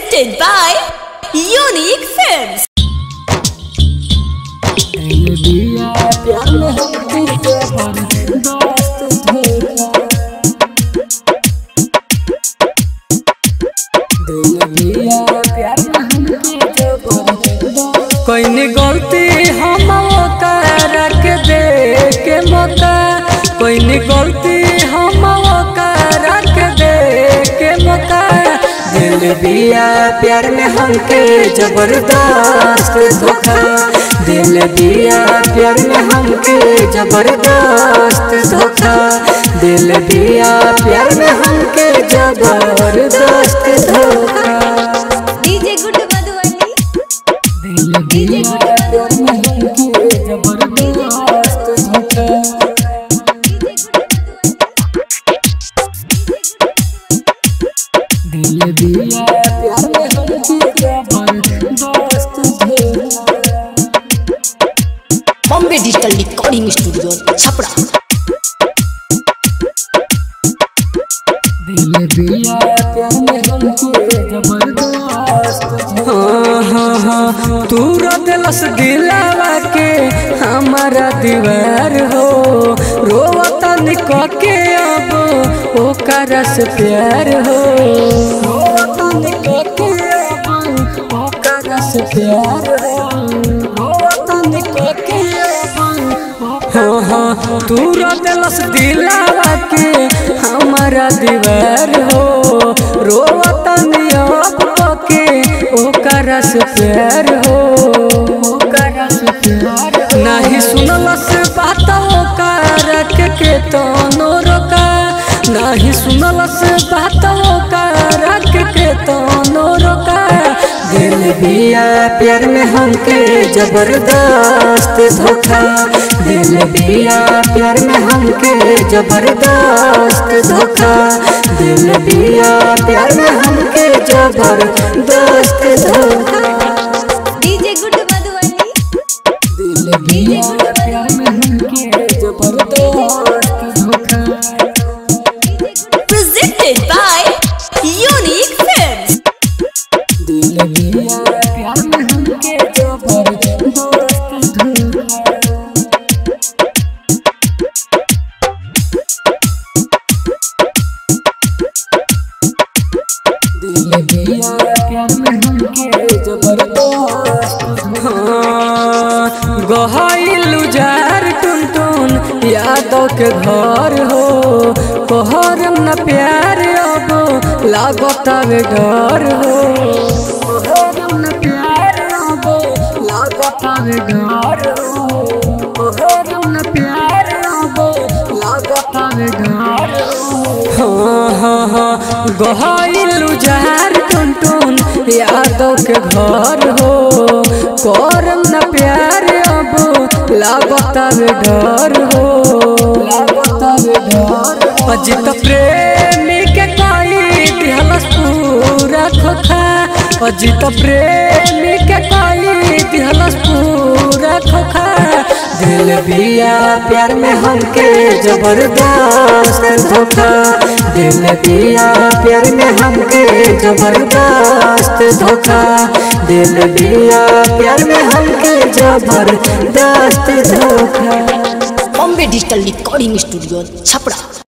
Presented by Unique Films. कोई गलती हम ओकर के दे के मौका कोई गलती हम ओकर के दे के मौका दिल बिया प्यार में हमके जबरदस्त धोखा दिल बिया प्यार में हमके जबरदस्त धोखा दिल बिया प्यार में हमके जबरदस्त धोखा DJ Good Madhuvani. दिल बिया प्यार में हमके जबरदस्त धोखा दिल दिया प्यार में हमके जबरदस्त धोखा Bombay Digital Recording Studio, Chapra. दिल दिया प्यार में हमके जबरदस्त हाँ हाँ हाँ तू दिलस दिलावा के हमारा दीवार हो रोवता निक के अब ओकर से प्यार हो रोवता निक के अब ओकर से प्यार हो रोवता निक के अब हाँ हाँ तू दिलस दिलावा के हमारा दीवार हो रोवता नियप के ओकर से प्यार हो ओकर से प्यार हो। नाही सुनलस बात ओकर के के तनो रोका नाही सुनलस बात ओकर के के तनो रोका दिल बिया प्यार में हमके जबरदस्त धोखा दिल बिया प्यार में हमके जबरदस्त धोखा दिल बिया प्यार में हमके जबरदस्त धोखा DJ Good Madhuvani. दिल बिया प्यार में हमके जबरदस्त धोखा Presented by Unique Films. दिल बिया प्यार में हमके जबरदस्त धोखा दिल बिया प्यार में हमके जबरदस्त हाँ गहाइलु जार टुन टुन यादव के घर हो कहरम न प्यार अब लागत वे घर हो कहरम न प्यार अब लागत वे घर हो कहरम न प्यार अब लागत वे घर हो हाँ हाँ हाँ गहाइलु जार टुन टुन यादव के घर हो करम न प्यार अब लागत वे डर हो लागत वे डर अजित प्रेमी के कोई दिहलस पूरा खोखा अजित प्रेमी के कोई दिहलस पूरा खोखा दिल बिया प्यार में हमके जबरदस्त धोखा दिल बिया प्यार में हमके जबरदस्त धोखा दिल बिया प्यार में हमके जबरदस्त धोखा Bombay Digital Recording Studio, Chapra.